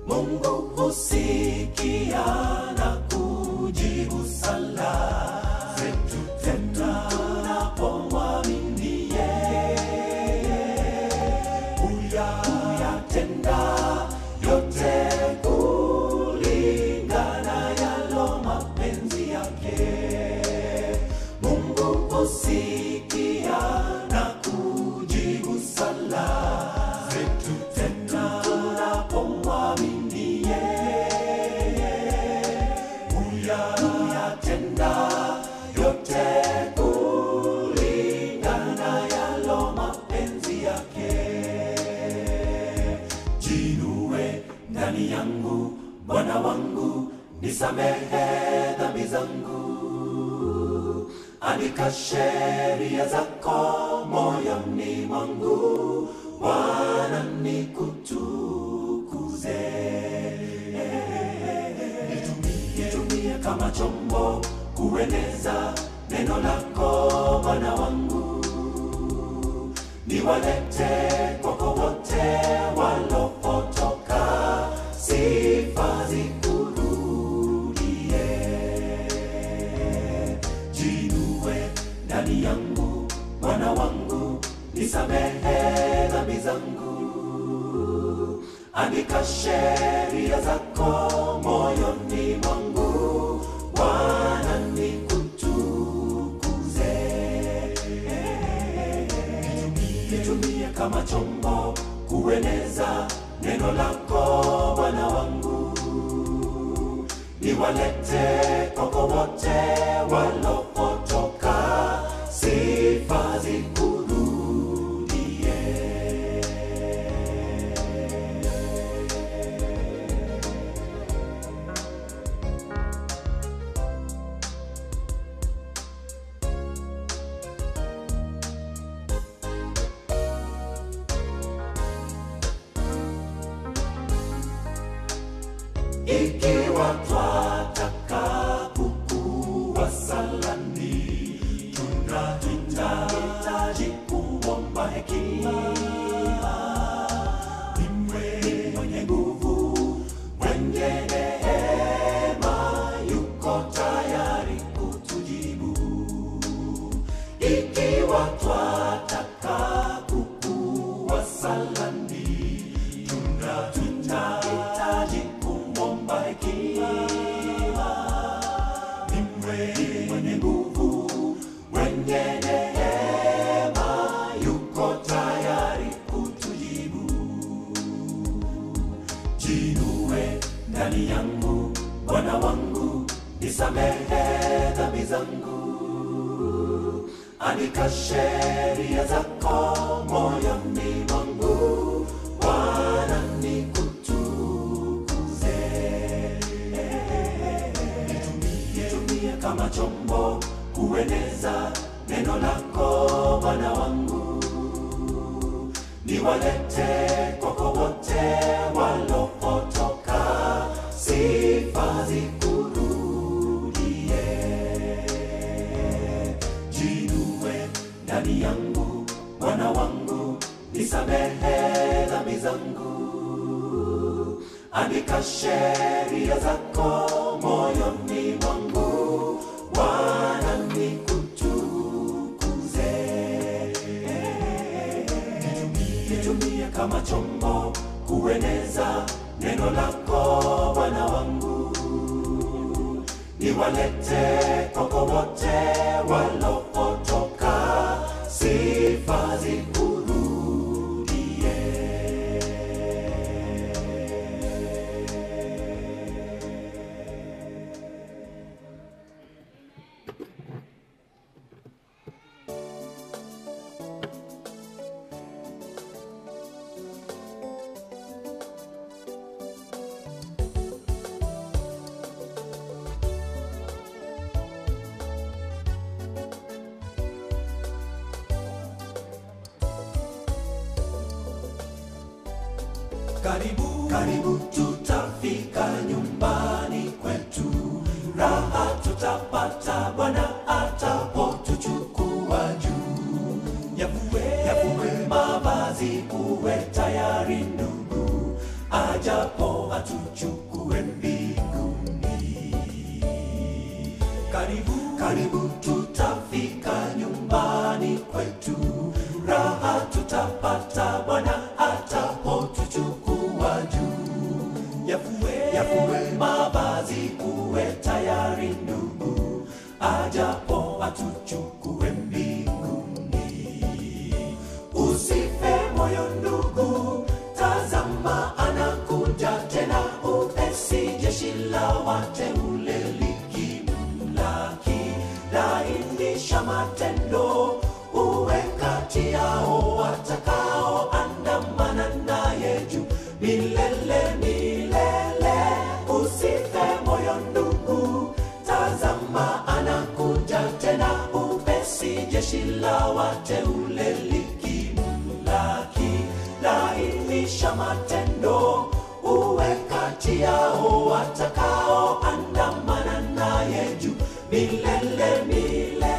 Mungu husikia na kujibu sala zetu tena tunapomwamini yeye. Huya huyatenda yote kulingana yalo mapenzi yake. Mungu husikia na kujibu sala zetu tena tunapomwamini yeye. Huya huyatenda yote kulingana yalo mapenzi yake. Jinue ndani yangu, Bwana wangu, nisamehe dhambi zangu andika sheria zako moyoni mwangu, Bwana nikutukuze. Nitumie, nitumie kama chombo kueneza neno lako, Bwana wangu, niwalete kwako wote walopotoka, sifa zikurudie jinue ndani yangu Bwana wangu, nisamehe dhambi zangu, andika sheria zako moyoni mwangu, Bwana nikutukuze. Nitumie, nitumie kama chombo kueneza neno lako Bwana wangu niwalete kwako wote walopotoka, sifa zikurudie. ikiwa twataka kukua salani, tunahitaji kuomba hekima. Ni mwe- mwenye nguvu, mwenye neema, yuko tayari kutujibu ikiwa twataka kukua salani, tuna tunahitaji kumwomba hekima. Ni mwe- mwenye nguvu, mwenye neema, yuko tayari kutujibu. Jinue ndani yangu, Bwana wangu, nisamehe dhambi zangu andika sheria zako moyoni mwangu, Bwana nikutukuze. Nitumie, nitumie kama chombo kueneza neno lako Bwana wangu, niwalete kwako wote walopotoka, sifa zikurudie jinue ndani yangu Bwana wangu, nisamehe dhambi zangu, andika sheria zako moyoni mwangu, Bwana nikutukuze. Nitumie, nitumie kama chombo kueneza neno lako Bwana wangu niwalete kwako wote walopotoka, sifa zikurudie. Karibu, karibu tutafika nyumbani kwetu, raha tutapata Bwana atapotuchukua juu. Yavue, yavue mavazi, uwe tayari ndugu, ajapo atuchukue mbinguni. Karibu, karibu tutafika nyumbani kwetu, raha tutapata Bwana atapotuchukua juu. Yafue, yafue mavazi, uwe tayari ndugu, ajapo atuchukue mbinguni. Usife moyo ndugu, tazama anakuja tena upesi, jeshi la wateule likimlaki, lainisha matendo, uwe kati yao watakaoandamana naye juu milele milele. Usife moyo ndugu, tazama anakuja tena upesi, jeshi la wateule likimlaki, lainisha matendo, uwe kati yao watakaoandamana naye juu milele milele.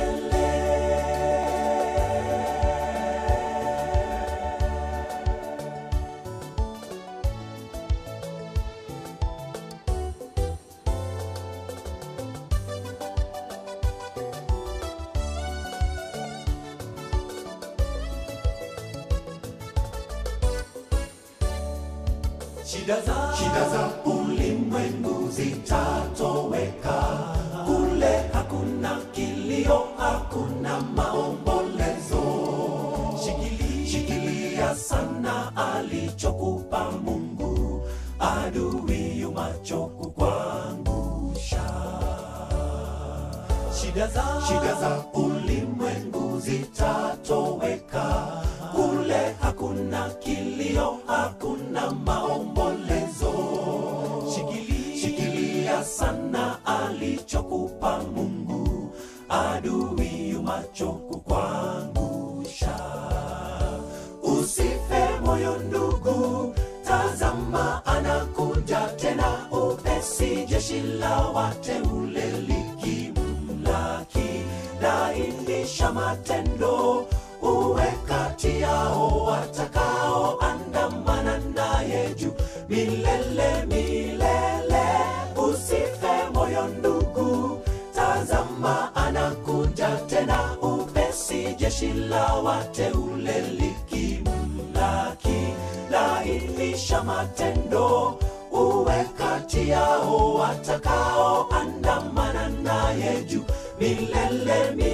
Shida za, shida za ulimwengu zitatoweka, kule hakuna kilio, hakuna maombolezo. Shikili, shikilia sana alichokupa Mungu, adui yumacho kukuangusha. Shida za, shida za ulimwengu zitatoweka, kule hakuna kilio, hakuna maombolezo. Shikili, shikilia sana alichokupa Mungu, adui yumacho kukuangusha. Usife moyo ndugu, tazama anakuja tena upesi, jeshi la wateule likimlaki, lainisha matendo, uwe kati yao watakaoandamana naye juu milele milele. Usife moyo ndugu, tazama anakuja tena upesi, jeshi la wateule likimlaki, lainisha matendo, uwe kati yao watakaoandamana naye juu milele milele.